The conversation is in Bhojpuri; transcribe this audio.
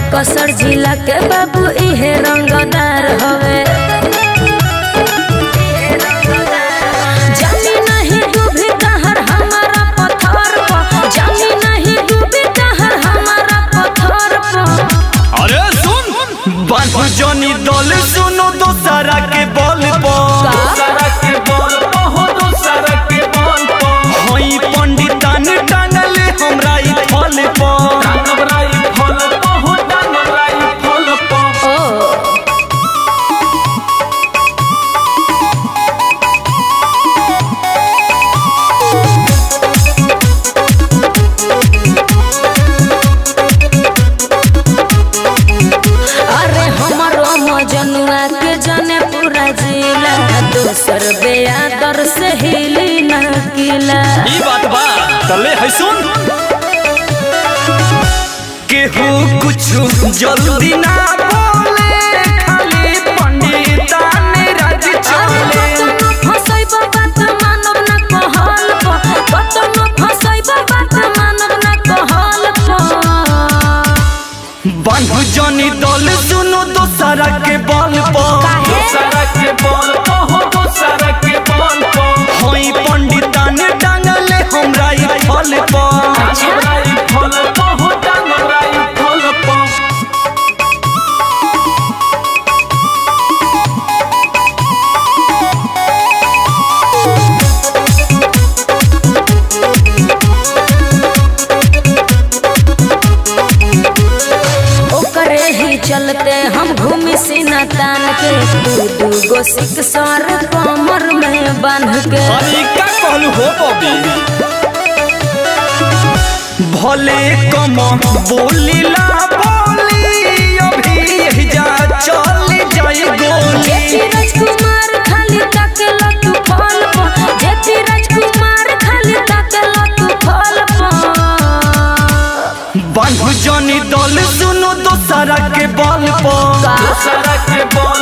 बक्सर जिला के बाबू इहे रंगदार हवे जानी नहीं डूबी कहर हमारा पत्थर पर जानी नहीं डूबी कहर हमारा पत्थर पर अरे सुन बांधु जनी दल सुनो दोसरा के बल पर दोसरा के बल पर हो दोसरा के बल पर हई पंडितान टांगले हमरा ई फल पर डांगराई फल पर हो डांगराई फल पर ओ अरे हमरो मजनुआ के जाने पूरा जिला दोसर बेयादर से हिली न किला ई बात बा तले है सुन केहू कुछ जल्दी ना बोले खाली पंडितान राज चले कतनो फसैब बात मानव न कहल प कतनो फसैब बात मानव न कहल प बांधु जनी दल सुनो दोसरा के बल पर दोसरा के बल पर हो दोसरा के बल पर हई पंडितान टांगले हमरा ई फल पर डांगराई फल पर हो डांगराई फल पर ओकरे ही चलते हम घूमी सीना तान के दू दू गो सिक सर कमर में बांध के अरे का कहलू हो बबी भले कम बोलीला बोली अभी यही जा चल जाई गोली जेठी राजकुमार खाली ताकेला तू फल प जेठी राजकुमार खाली ताकेला तू फल प बांधु जनी दल सुनो दोसरा के बल पर दोसरा के बल